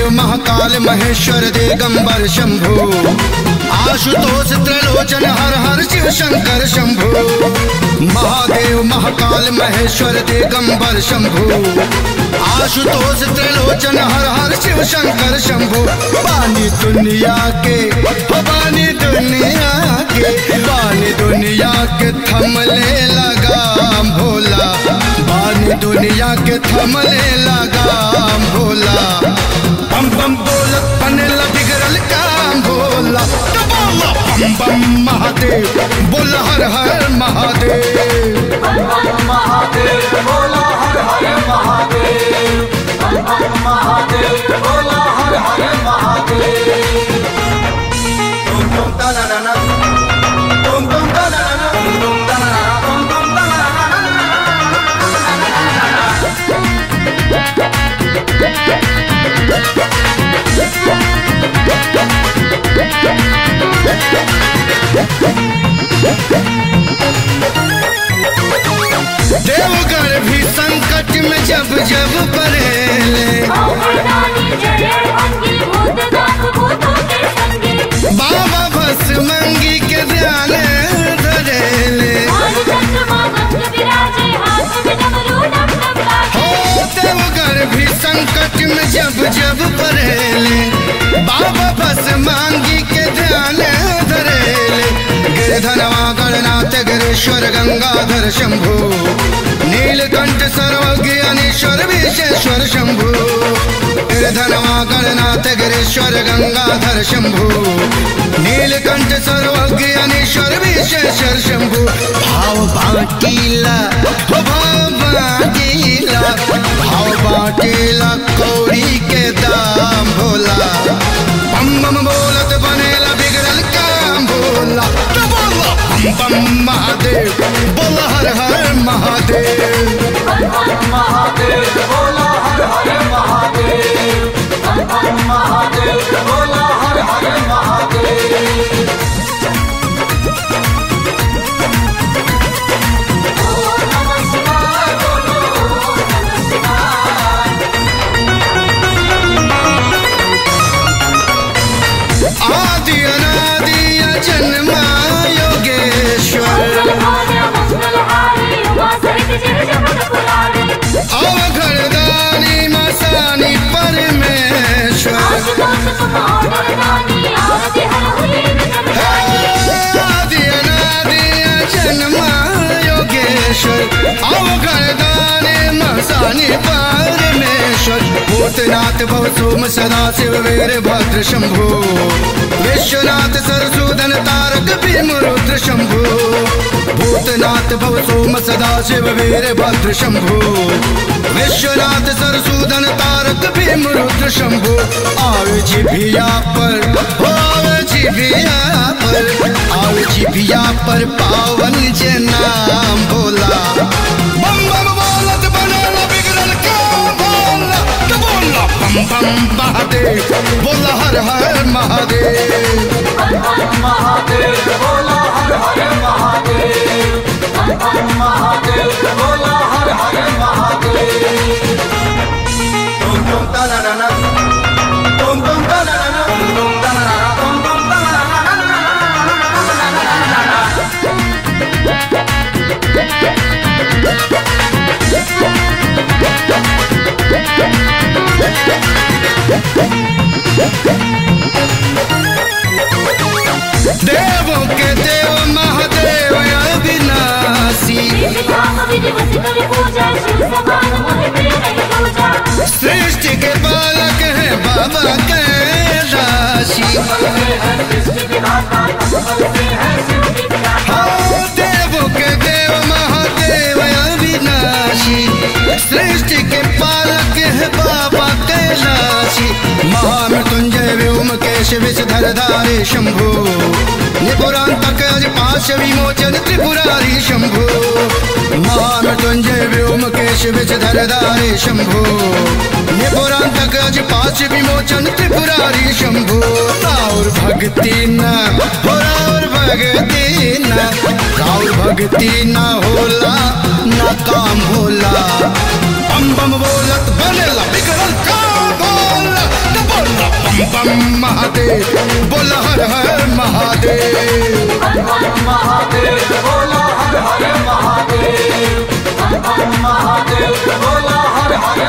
महाकाल महेश्वर दिगंबर शंभु आशुतोष त्रिलोचन हर हर शिव शंकर शंभु महादेव महाकाल महेश्वर दिगंबर शंभु आशुतोष त्रिलोचन हर हर शिव शंकर शंभु बानी दुनिया के हो बानी दुनिया के बानी दुनिया के थमले लगा भोला बानी दुनिया के थमले लगा भोला बम बम बोलत पनेला बिगड़ल काम भोला तो बोला बम बम महादेव बोल हर हर महादेव महादेव बोला हर हर महादेव महादेव बोला हर हर महादेव तुम तुम तना ना ना तुम तुम तना ना ना तुम तुम तना ना ना तुम तुम तना ना देवघर भी संकट में जब जब पड़ेले बाबा बस मंगी के ध्यान धरेले हो देवघर भी संकट में जब जब पड़ेले बाबा बस मांगी के ध्यान धरेले गिरधनवा गणनाथ गिरीश्वर गंगाधर शंभु नीलकंठ सर्वज्ञ अनीश्वर विशेश्वर शंभु गिरधनवा गणनाथ गिरीश्वर गंगाधर शंभु नीलकंठ सर्वज्ञ अनीश्वर विशेश्वर शंभु भाव बाटीला हो भाव बाटीला भाव बाटीला कौड़ी के दाम भोला बम बम बोलत बनेला बिगड़ल काम भोला तो बोला बम बम महादेव बोल हर हर महादेव महादेव बोला हर हर महादेव महादेव बोला हर हर महादेव आदि अनादि जन्मा योगेश्वर अवघड़दानी मसानी परमेश्वर आदि अनादि जन्मा योगेश्वर अवघड़दानी मसानी परमेश्वर भूतनाथ भवसोम सदा शिव वीर भद्र शंभु विश्वनाथ सरसूदन तारक भीम रुद्र शंभु भूतनाथ भवसोम सदा शिव वीर भद्र शंभु विश्वनाथ सरसूदन तारक भीम रुद्र शंभु आवे जिभिया पर हो आवे जिभिया पर आवे जिभिया पर पावन जे नाम भोला बम बम बोलत बनेला बिगड़ल काम भोला तो बोला बम बम महादेव बोला हर हर महादेव महादेव बोला हर हर महादेव महादेव बोला हर हर महादेव तुम तुम तना ना ना तुम तुम तना ना ना तुम तुम तना ना ना तुम तुम तना ना ना देवों के देव महादेव अविनाशी सृष्टि के बालक है बाबा के राशि हाँ देवों के देव महादेव अविनाशी सृष्टि के पालक है बाबा कैलाशी महामृत्युंजय व्योमकेश विषधर धारे शंभु निपुरांतक अज पाश विमोचन त्रिपुरारी शंभु महामृत्युंजय व्योमकेश विषधर धारे शंभु निपुरांतक अज पाश विमोचन त्रिपुरारी शंभु राउर भक्ति न हो राउर भक्ति न राउर भक्ति न होला न काम होला बम बम बोलत बनेला बिगड़ल काम भोला तो बोल बम महादेव बोल हर हर महादेव बम बम महादेव बोला हर हर महादेव बम बम महादेव बोला हर हर